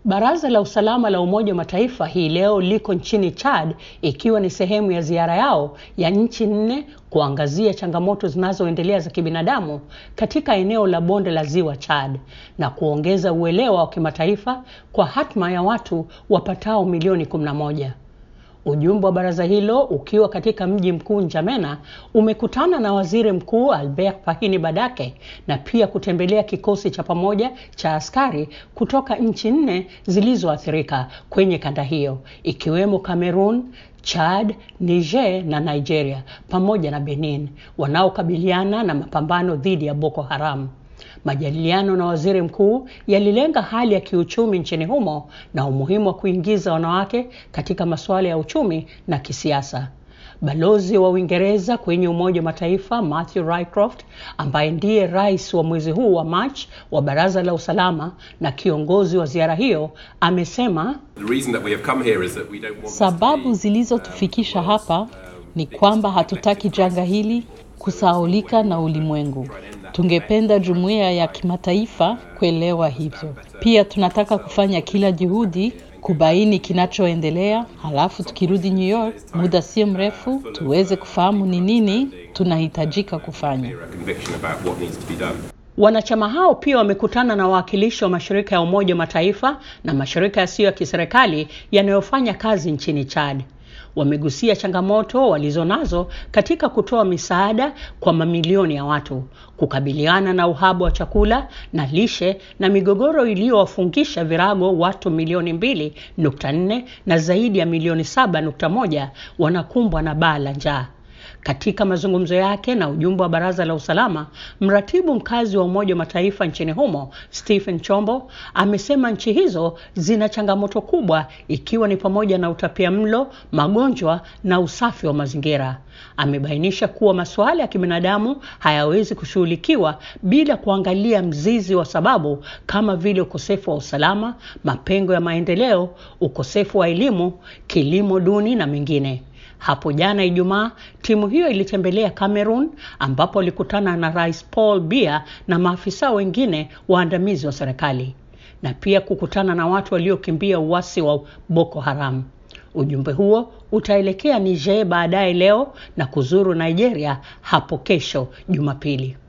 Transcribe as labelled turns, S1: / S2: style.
S1: Baraza la Usalama la Umoja wa Mataifa hii leo liko nchini Chad ikiwa ni sehemu ya ziara yao ya nchi nne kuangazia changamoto zinazoendelea za kibinadamu katika eneo la bonde la Ziwa Chad na kuongeza uelewa wa kimataifa kwa hatma ya watu wapatao milioni 11. Ujumbe wa baraza hilo ukiwa katika mji mkuu Njamena umekutana na Waziri Mkuu Albert Pahini Badake na pia kutembelea kikosi cha pamoja cha askari kutoka nchi nne zilizoathirika kwenye kanda hiyo ikiwemo Cameroon, Chad, Niger na Nigeria pamoja na Benin wanaokabiliana na mapambano dhidi ya Boko Haram. Majadiliano na waziri mkuu yalilenga hali ya kiuchumi nchini humo na umuhimu wa kuingiza wanawake katika masuala ya uchumi na kisiasa. Balozi wa Uingereza kwenye Umoja wa Mataifa Matthew Rycroft, ambaye ndiye rais wa mwezi huu wa Machi wa Baraza la Usalama na kiongozi wa ziara hiyo, amesema
S2: sababu zilizotufikisha hapa ni kwamba hatutaki janga hili kusahaulika na ulimwengu. Tungependa jumuiya ya kimataifa kuelewa hivyo. Pia tunataka kufanya kila juhudi kubaini kinachoendelea, halafu tukirudi New York muda sio mrefu tuweze kufahamu ni nini tunahitajika kufanya.
S1: Wanachama hao pia wamekutana na wawakilishi wa mashirika ya Umoja wa Mataifa na mashirika yasiyo ya kiserikali yanayofanya kazi nchini Chad. Wamegusia changamoto walizonazo katika kutoa misaada kwa mamilioni ya watu, kukabiliana na uhaba wa chakula na lishe na migogoro iliyowafungisha virago watu milioni mbili nukta nne na zaidi ya milioni saba nukta moja wanakumbwa na baa la njaa. Katika mazungumzo yake na ujumbe wa Baraza la Usalama, mratibu mkazi wa Umoja wa Mataifa nchini humo Stephen Chombo amesema nchi hizo zina changamoto kubwa ikiwa ni pamoja na utapia mlo, magonjwa na usafi wa mazingira. Amebainisha kuwa masuala ya kibinadamu hayawezi kushughulikiwa bila kuangalia mzizi wa sababu kama vile ukosefu wa usalama, mapengo ya maendeleo, ukosefu wa elimu, kilimo duni na mengine. Hapo jana Ijumaa, timu hiyo ilitembelea Cameroon ambapo ilikutana na Rais Paul Biya na maafisa wengine waandamizi wa serikali na pia kukutana na watu waliokimbia uasi wa Boko Haram. Ujumbe huo utaelekea Niger baadaye leo na kuzuru Nigeria hapo kesho Jumapili.